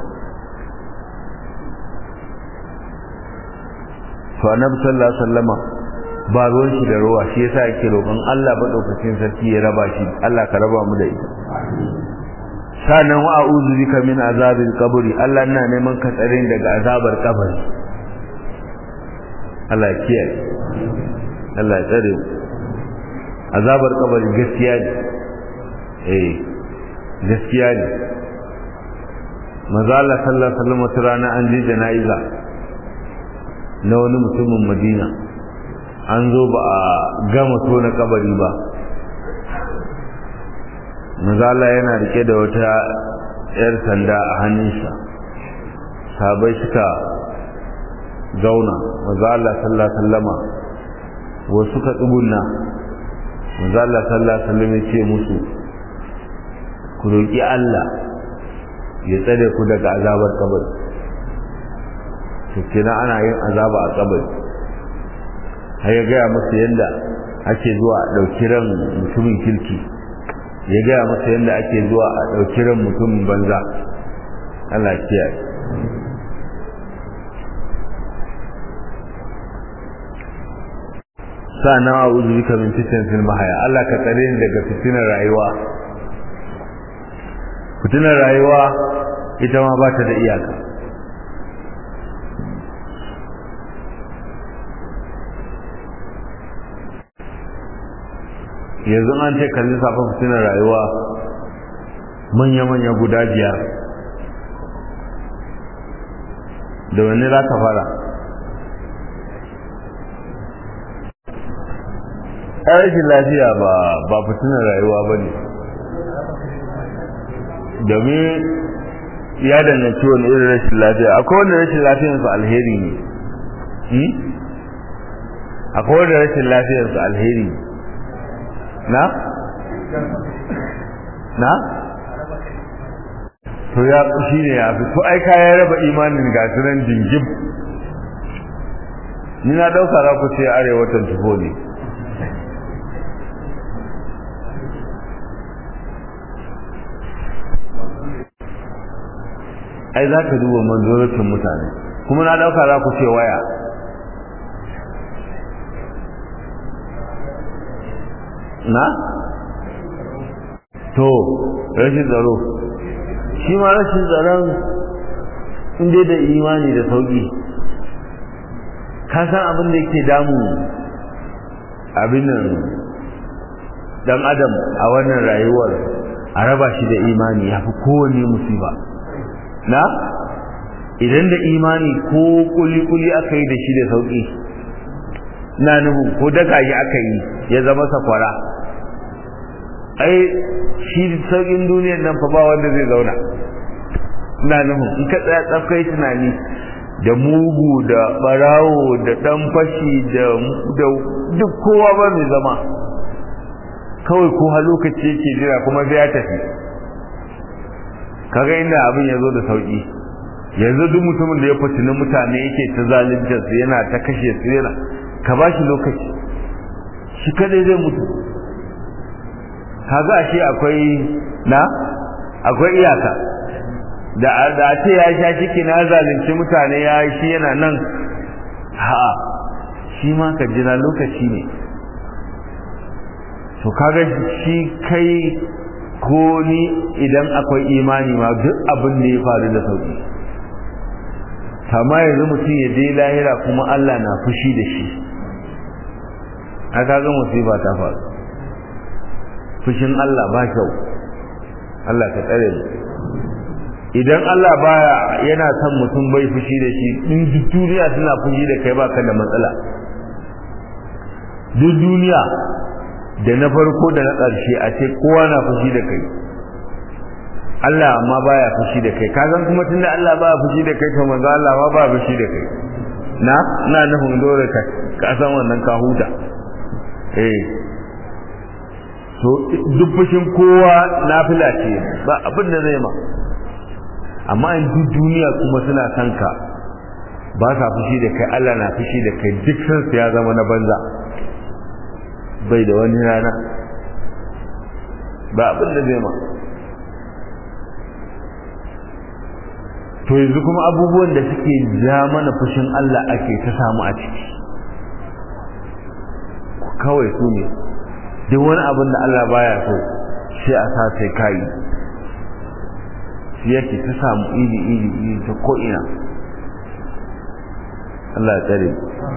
to annabi sallallahu alaihi wasallama ba ruwan shi da ruwa shi yasa yake roƙon Allah madaukakin sarki ya raba shi Allah ka raba mu da ita sanan wa a'udhu bika min azabil qabri Allah ina neman ka tsare daga azabar kabari Allah ya kiyaye Allah ya tsare azabar kabari gaskiya ne eh gaskiya ne manzo Allah sallallahu alaihi wasallam wata rana an je jana'iza na wani mutumin Madina an zo ba a gama tona kabari ba manzo Allah yana rike da wata yar sanda a hannunsa sabai suka zauna manzo Allah sallallahu alaihi wasallama wasu suka tsugunna manzo Allah sallallahu alaihi wasallam ya ce musu ku roki Allah ya tsare ku daga azabar kabari to kina ana yin azaba a kabari har ya gaya musu yadda ake zuwa a ɗauki ran mutumin kirki ya gaya musu yadda ake zuwa a ɗauki ran mutumin banza Allah kiyaye sa'ana a uzu bika min fitin fil mahaya Allah ka tsare ni daga fitinar rayuwa fitinar rayuwa ita ma ba ta da iyaka yanzu an ce kalli safa fitinar rayuwa manya-manya guda biyar da wani za ka fara rashin lafiya ba ba fitinar rayuwa ba ne domin ya danganci wani irin rashin lafiya akwai wanda rashin lafiyarsu alheri ne akwai wanda rashin lafiyarsu alheri na? na? to ya shi ne ya fi to ai kayan raba imanin gasu nan jingim ni na ɗauka za ku ce arewatan tufo ne ai za ka duba manzorotin mutane kuma na dauka za ku ce waya na? to rashin tsaro shi ma rashin tsaron inda da imani da sauki ka san abin da yake damu abin nan dan adam a wannan rayuwar a raba shi da imani ya fi kowane musiba na idan da imani ko kuli-kuli aka yi da shi da sauƙi na nuhu ko daga yi aka yi ya zama sakwara ai shi sauƙin duniyar nan fa ba wanda zai zauna na nuhu in ka tsaya tsafkai tunani da mugu da barawo da ɗan fashi da duk kowa ba mai zama kawai ko ha lokaci yake jira kuma sai ya tafi kaga inda abin ya zo da sauki yanzu duk mutumin da ya fitini mutane yake ta zalunta su yana ta kashe su yana ka ba shi lokaci shi kadai zai mutu kaga ashe akwai na akwai iyaka da da ce ya sha ciki na zalunci mutane ya shi yana nan ha shi ma ka jira lokaci ne to kaga shi kai ko ni idan akwai imani ma duk abin da ya faru da sauki kama yanzu mutum ya je lahira kuma Allah na fushi da shi a kaga musiba ta faru fushin Allah ba kyau Allah ka tsare mu idan Allah baya yana son mutum bai fushi da shi in duk duniya suna fushi da kai baka da matsala duk duniya da na farko da na ƙarshe a ce kowa na fushi da kai Allah ma baya fushi da kai kazan kuma tunda Allah baya fushi da kai to manzo Allah ma baya fushi da kai na ina nufin dole ka ka san wannan ka huta eh to duk fushin kowa nafila ce ba abin da zai ma amma in duk duniya kuma suna son ka ba sa fushi da kai Allah na fushi da kai duk sansu ya zama na banza bai da wani rana ba abin da zai ma to yanzu kuma abubuwan da suke ja mana fushin Allah ake ta samu a ciki kawai su ne duk wani abin da Allah baya so sai a sa sai kai shi yake ta samu iri iri iri ta ko'ina Allah ya tsare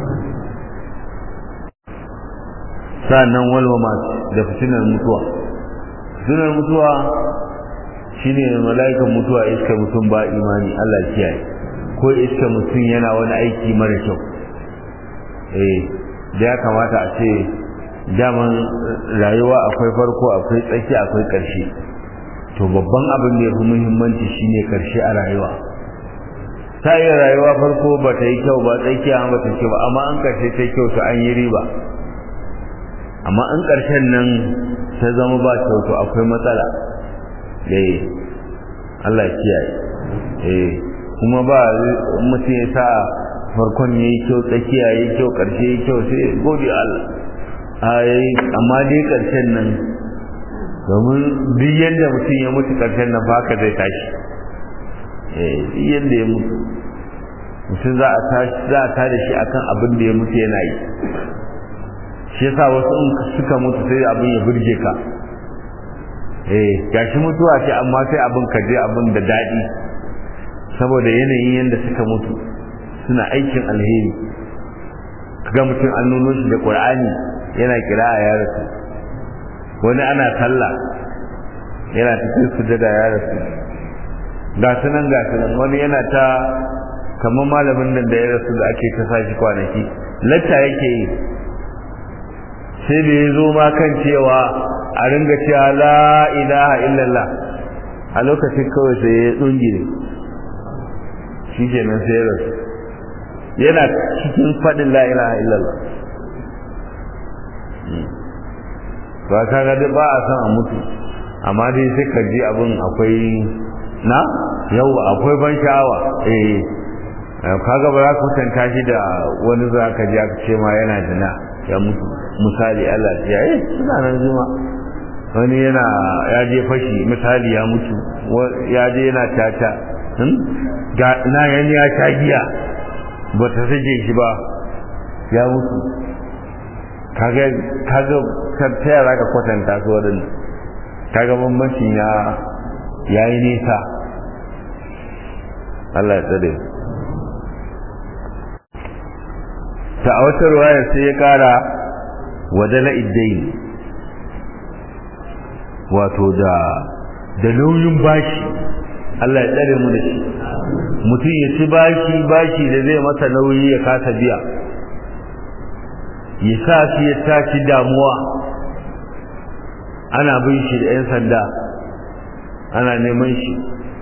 sa'annan walwama da fitinar mutuwa fitinar mutuwa shine mala'ikan mutuwa iska mutum ba imani Allah kiyaye ko iska mutum yana wani aiki mara kyau eh da ya kamata a ce daman rayuwa akwai farko akwai tsaki akwai ƙarshe to babban abin da ya fi muhimmanci shine ƙarshe a rayuwa ta yi rayuwa farko ba ta yi kyau ba tsakiya ba ta kyau ba amma an ƙarshe ta kyau to an yi riba amma in ƙarshen nan ta zama ba kyau to akwai matsala eh Allah ya kiyaye eh kuma ba mutum ya sa farkon yayi kyau tsakiya yayi kyau ƙarshe yayi kyau sai gode Allah ai amma dai ƙarshen nan domin duk yadda mutum ya mutu ƙarshen nan baka zai tashi eh duk yadda ya mutu mutum za a tashi za a tada shi akan abin da ya mutu yana yi shi yasa wasu in suka mutu sai abin ya burge ka eh gashi mutuwa ce amma sai abin ka je abin da daɗi saboda yanayin yadda suka mutu suna aikin alheri kaga mutum an nuno shi da qur'ani yana kira a ya rasu wani ana sallah yana cikin sujada ya rasu ga su nan ga su nan wani yana ta kamar malamin nan da ya rasu da ake ta sashi kwanaki latta yake yi sai da ya zo ma kan cewa a ringa cewa la ilaha illallah a lokacin kawai sai ya tsungire shi kenan sai ya rasu yana cikin faɗin la ilaha illallah ba ka ga ba a san a mutu amma dai sai ka ji abin akwai na yau akwai ban sha'awa eh kaga ba za ka kwatanta shi da wani za ka ji aka ce ma yana jina ya mutu misali Allah ya eh suna nan zuma wani yana ya je fashi misali ya mutu ya je yana tata ga na yani ya sha giya ba ta sake shi ba ya mutu kaga kaga ta yara ka kwatanta su waɗanda kaga bambanci ya yayi nisa Allah ya tsare ta a wata ruwayar sai ya kara wadala iddain wato da da nauyin bashi Allah ya tsare mu da shi mutum ya ci bashi bashi da zai masa nauyi ya kasa biya ya sa shi ya tashi damuwa ana bin shi da 'yan sanda ana neman shi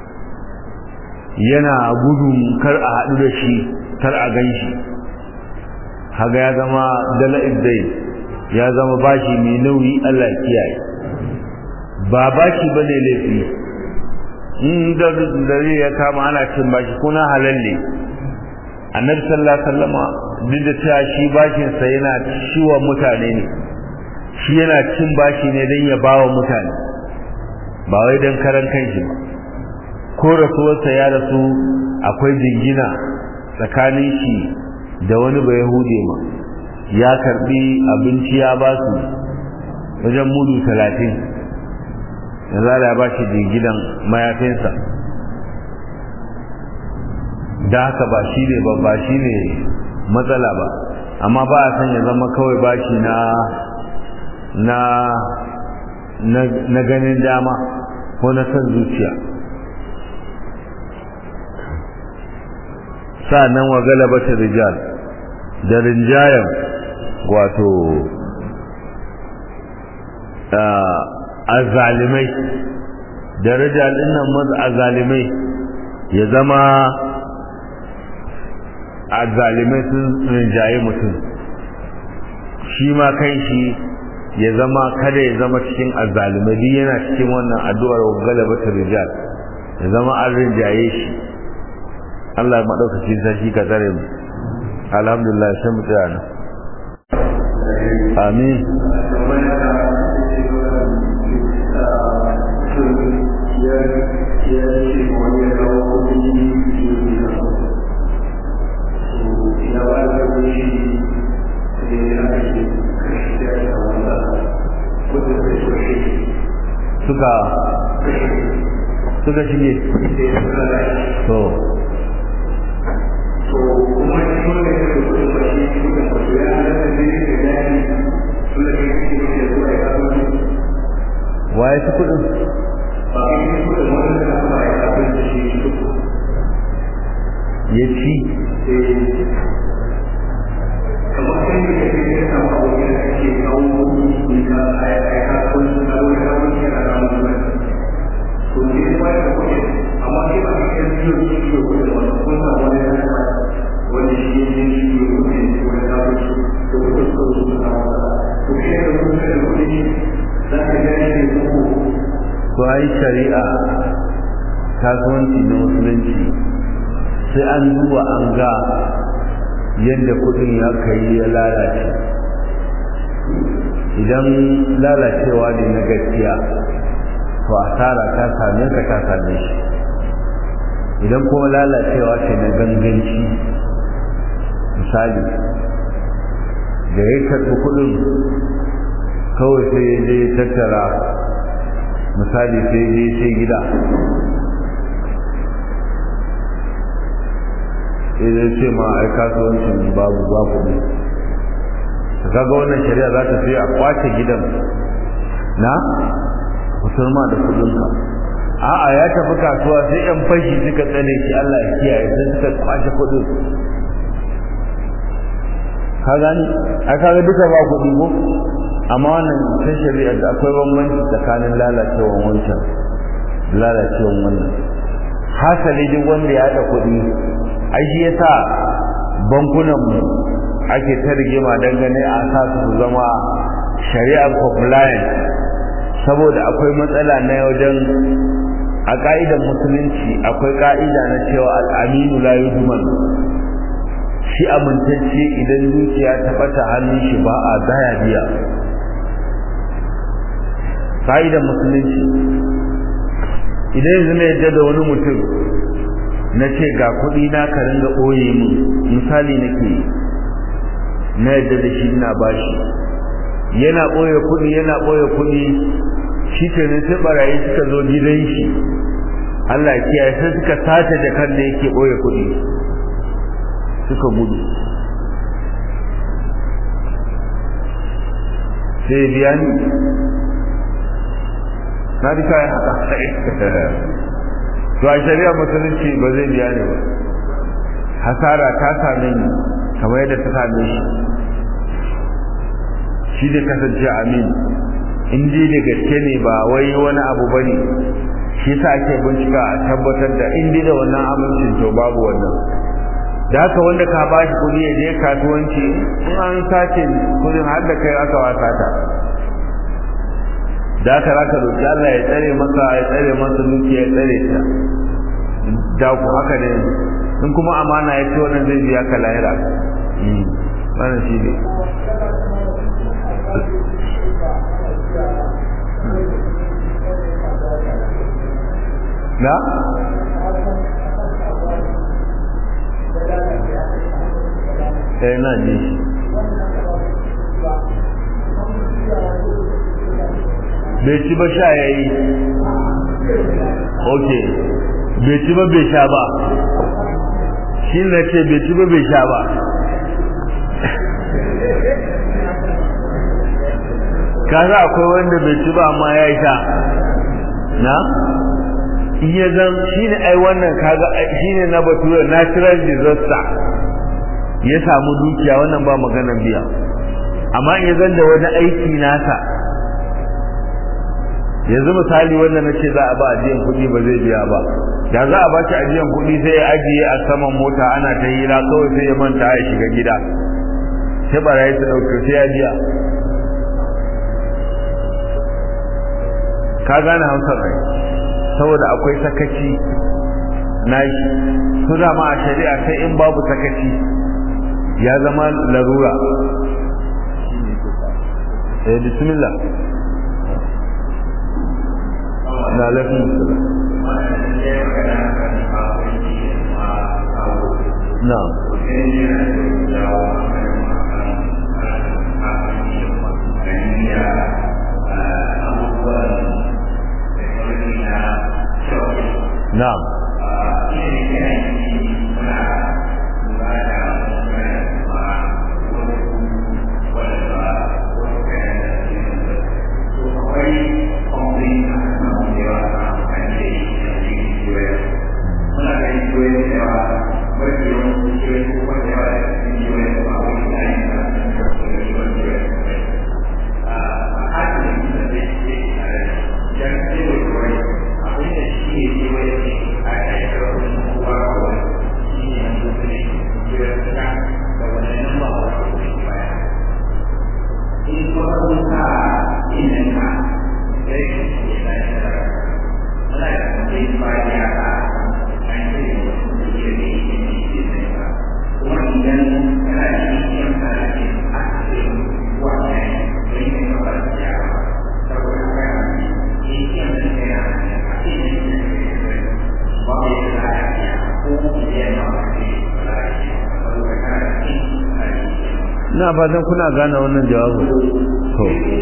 yana gudun kar a haɗu da shi kar a gan shi haga ya zama dala iddai ya zama bashi mai nauyi Allah kiyaye ba bashi bane laifi in da dare ya kama ana cin bashi kuna halalle annabi sallallahu alaihi wasallama duk da cewa shi bashin sa yana ciwa mutane ne shi yana cin bashi ne don ya bawa mutane ba wai don karan kanshi ba ko rasuwarsa ya rasu akwai jingina tsakanin shi da wani ba yahude ma ya karbi abinci ya ba su wajen mudu talatin da za a ba shi jinginan mayafinsa da haka ba shi ne ba ba shi ne matsala ba amma ba a san ya zama kawai bashi na na na ganin dama ko na san zuciya sa'annan wa galabata rijal da rinjayen wato azalimai da rijal dinnan maza azalimai ya zama azalimai sun rinjaye mutum shi ma kai shi ya zama kada ya zama cikin azalimai duk yana cikin wannan addu'ar galabatar rijal ya zama an rinjaye shi Allah maɗaukaki sarki ka tsare mu alhamdulillah sai mu tsaya nan amin Yeah. suka suka shige to to kuma shi wanda ya ce ko ba shi shi da ko ya halatta ne da dani tunda kai kike da zuwa ya kawo waye su kudin ba kai kike da wanda ka ba ya kawo shi ya ci kamar kai ne kake da sama wani da kake kawo ni ka ai ai ka ko shi na wani da wani ya da wani to ne ba ya ko amma kai ba kai ne shi shi ko da wani ko da wani ya ba wani shi ne shi ko ne ko da ka shi to ko ko ko da to kai da ko da ko ne za ka ga shi ko to ai shari'a kasuwanci na musulunci sai an duba an ga yadda kudin ya kai ya lalace idan lalacewa ne na gaskiya to asara ta same ka ta same shi idan kuma lalacewa ce na ganganci misali da ya karɓi kudin kawai sai ya je tattara misali sai je sai gida idan ce ma ai kasuwancin babu ba kuɗi ka kaga wannan shari'a za ta sai a kwace gidan na musulma da kuɗinka a'a ya tafi kasuwa sai yan fashi suka tsane shi Allah ya kiyaye sai suka kwace kuɗin ka gani a kaga duka ba kuɗi ko amma wannan ta shari'a da akwai bambanci tsakanin lalacewan wancan lalacewan wannan hasali duk wanda ya haɗa kuɗi ai shi yasa bankunan mu ake ta rigima dangane a sa su zama shari'ar compliant saboda akwai matsala na wajen a ka'idar musulunci akwai ka'ida na cewa al'aminu la yudman shi amintacce idan zuciya ta bata hannun shi ba a daya biya ka'idar musulunci idan yanzu na yadda da wani mutum na ce ga kuɗi na ka ringa ɓoye min misali nake na yadda da shi ina bashi yana ɓoye kuɗi yana ɓoye kuɗi shi ke ne sai barayi suka zo gidan shi Allah ya kiyaye sai suka sace jakar da yake ɓoye kuɗi suka gudu sai biya ni na bi kayan haka to a shari'a musulunci ba zai biya ni ba hasara ta same ni kamar yadda ta same shi shi da kasance amin in dai da gaske ne ba wai wani abu bane shi yasa ake bincika a tabbatar da in dai da wannan amincin to babu wannan da haka wanda ka ba shi kuɗi ya je kasuwanci in an sace kuɗin har da kai aka wasa ta da haka za ka roƙi Allah ya tsare masa ya tsare masa dukiya ya tsare ta da ku haka ne in kuma amana ya ce wannan zai biya ka lahira wannan shi ne na eh na ji bai ci ba sha yayi ok bai ci ba bai sha ba shi na ce bai ci ba bai sha ba kaza akwai wanda bai ci ba amma ya sha na iya zan shi ne ai wannan kaga shi ne na batura natural disaster ya samu dukiya wannan ba maganar biya amma iya zan da wani aiki nasa yanzu misali wanda na ce za a ba ajiyan kuɗi ba zai biya ba da za a ba shi ajiyan kuɗi sai ya ajiye a saman mota ana ta hira kawai sai ya manta ya shiga gida sai barayi su ɗauke sai ya biya ka gane hausar rai saboda akwai sakaci na shi su dama a shari'a sai in babu sakaci ya zama larura eh bismillah na lafi na ina fatan kuna gane wannan jawabin to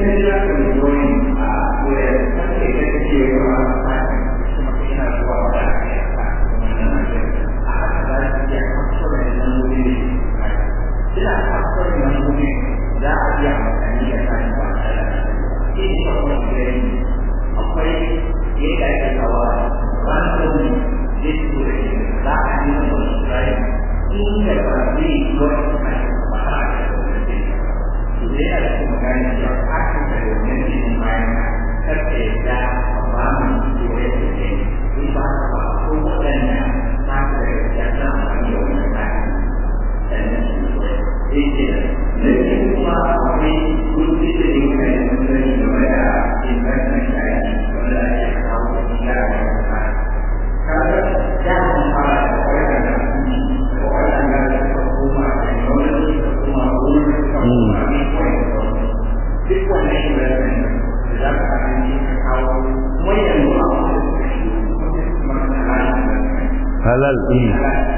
halal ɗin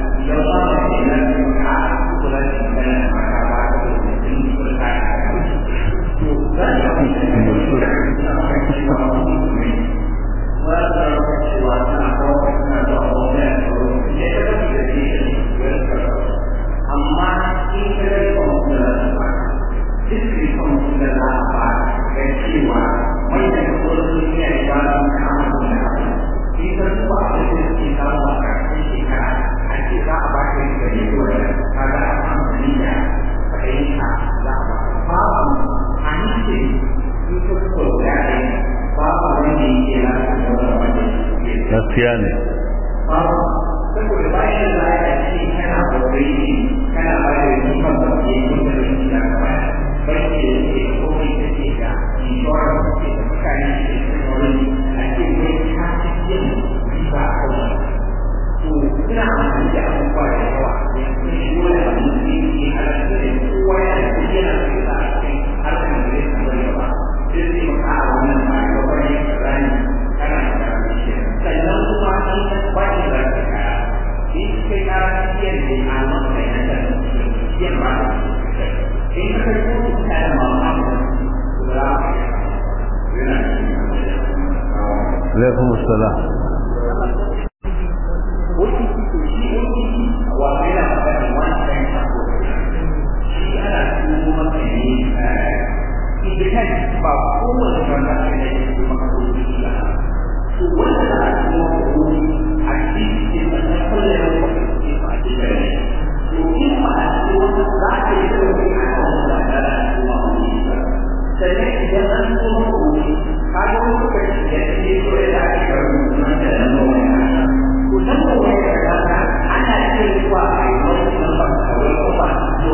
gaskiya ne saboda bayan da ya ce kana kokari kana ba da ribar da ke yi da ribar da ka ba bai ce da ke komai da ke da insurance da ke da mutane da ke da wani a ce kai ka ci yin riba a kan to ina amfani da abubuwa da yawa da yanzu shi wani abu da ke yi halatta da kowa yana da yana da yana a cikin harkar da zai samu yawa sai zai maka a wannan ba ga wani rani kana da sannan kuma shi ta bani da ka shi kai na iya da a maka yana da yin ba in ka kai ko ta da mama da alaikum assalam wani kike shi wani wa yana da wani kan ta ko shi ana tuno maka ne idan ba kowace wanda ke da shi maka ko shi ba to wanda za a tuno ko a cikin da na kulle da wani ke ba shi da ne to in ba a tuno wanda za a yi da wani a kan wanda da da tuno ko sannan idan an tuno ko ka ga wani lokaci da ke so ya da ake karɓar nan da nan da wani to nan da wani da ka ana cewa a yi wani nan ba kawai ko ba to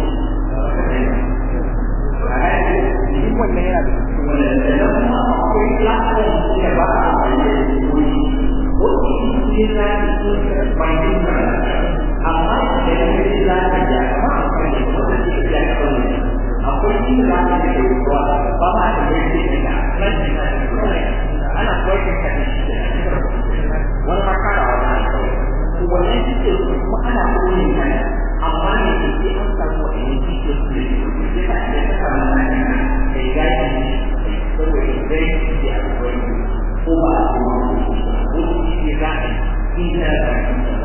wannan yana da cikin wannan kuma akwai platform da ba a amfani da wani wani shi na cikin bayan da amma da ya yi lati da kuma akwai da wanda ke da kawai akwai shi da lati da ruwa ba ma da yake da nan da ana koyar da shi wani makara wani to wannan shi ke kuma ana koyi ne amma ne ke an samu wani shi ke su ne ya ta da ta kama na ne ya yi saboda zai yi a wani ko ba a kuma ko shi ne za a yi ina da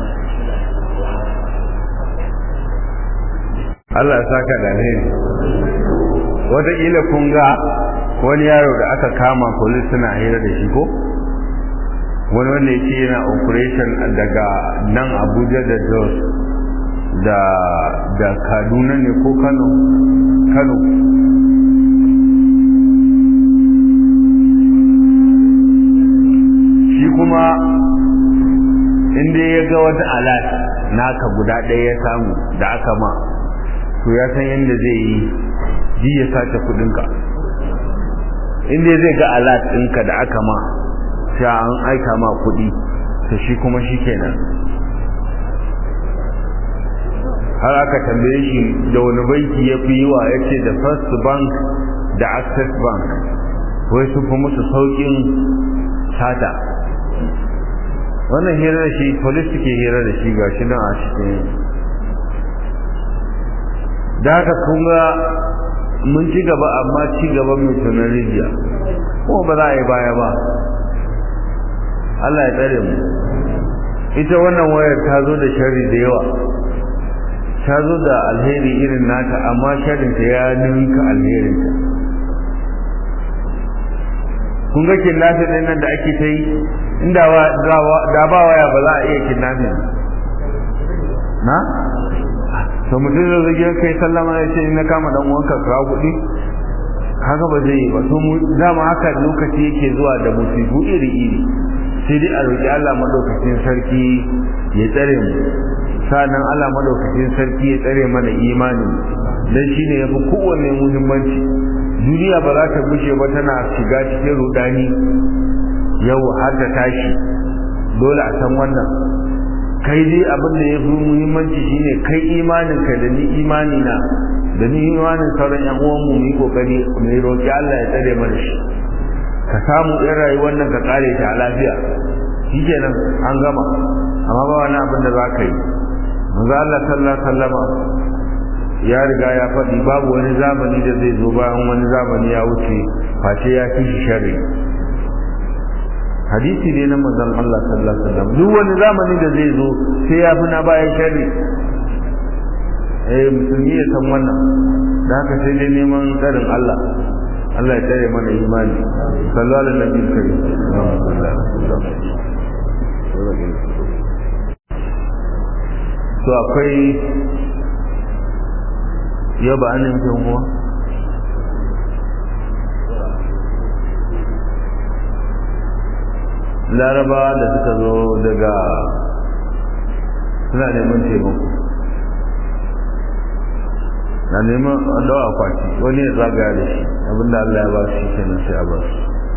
Allah ya saka da ne wataƙila kun ga wani yaro da aka kama polis suna hira da shi ko wani wanda yake yana operation daga nan abuja da jos da da kaduna ne ko kano kano shi kuma inda ya ga wata alat naka guda ɗaya ya samu da aka ma to ya san yadda zai yi ji ya sace kudinka inda zai ga alat ɗinka da aka ma sai an aika ma kuɗi to shi kuma shi kenan har aka tambaye shi da wani banki ya fi yi wa ya ce da first bank da access bank wai su fi musu sauƙin sata wannan hira da shi polis suke hira da shi ga shi nan a cikin da haka kunga mun ci gaba amma ci gaba mai tunan rijiya kuma ba za a yi baya ba Allah ya tsare mu ita wannan wayar ta zo da sharri da yawa ta zo da alheri irin nata amma sharrinta ya ninka alherinta kun ga kidnapping ɗin nan da ake ta yi inda da ba waya ba za a iya kidnapping na to mutum da zai kai sallama ya ce na kama dan uwanka ka kuɗi haka ba zai yi ba to mu dama haka lokaci yake zuwa da musibu iri iri sai dai a roƙi Allah madaukakin sarki ya tsare mu sanan Allah madaukakin sarki ya tsare mana imani dan shine yafi kowanne muhimmanci duniya ba za ta gushe ba tana shiga cikin rudani yau har da tashi dole a san wannan kai dai abin da yafi muhimmanci shine kai imanin ka da ni imani na da ni imanin sauran yan uwan mu yi kokari mu roki Allah ya tsare mana shi ka samu ɗan rayuwar nan ka kare ta a lafiya shikenan an gama amma ba wani abin da za ka yi manzo Allah sallallahu alaihi wasallama ya riga ya faɗi babu wani zamani da zai zo bayan wani zamani ya wuce face ya fi shi sharri hadisi ne na manzon Allah sallallahu alaihi wasallam duk wani zamani da zai zo sai ya fi na bayan sharri eh musulmi ya san wannan da haka sai dai neman tsarin Allah Allah ya tsare mana imani sallallahu alaihi wasallam to akwai yau ba an nufin kuwa larabawa da suka zo daga suna neman taimako na neman dawa akwati wani ya zagaya da shi abinda Allah ya ba shi kenan sai a ba su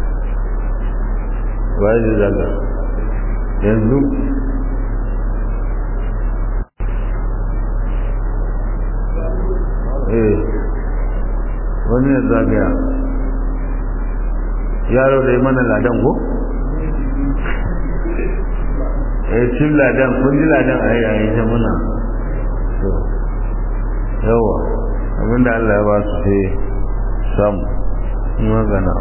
waye zai zaga yanzu eh wani ya zagaya yaro da ya mana ladan ko? eh cin ladan kun ji ladan a yayin ta muna yawa abinda Allah ya ba su sai samu magana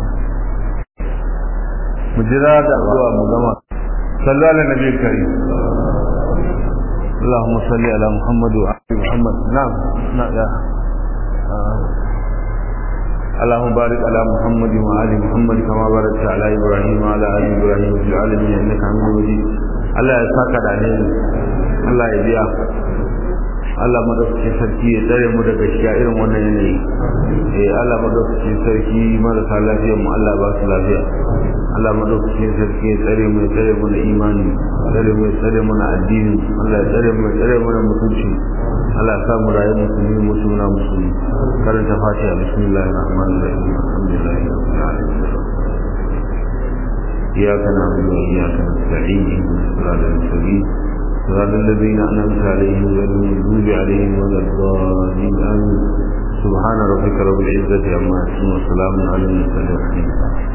mu jira da zuwa mu gama sallu ala nabi karim اللهم صل على محمد وعلى محمد نعم نعم يا اللهم بارك على محمد وعلى محمد كما باركت على ابراهيم وعلى ال ابراهيم في العالمين انك حميد مجيد الله ya saka da ne Allah ya biya Allah madaukakin sarki ya tsare mu daga shiga irin wannan yanayi eh Allah madaukakin sarki marasa lafiyar mu Allah ba su lafiya Allah madaukakin sarki ya tsare mu ya tsare mu na imani tsare mu ya tsare mu na addini Allah ya tsare mu ya tsare mu na mutunci Allah ya sa mu rayu musulmi musulmuna musulmi karanta fatiha bismillahir rahmanir rahim alhamdulillahi rabbil alamin إياك نعبد وإياك نستعين اهدنا الصراط المستقيم صراط الذين أنعمت عليهم غير المغضوب عليهم ولا الضالين آمين سبحان ربك رب العزة عما يصفون وسلام على المرسلين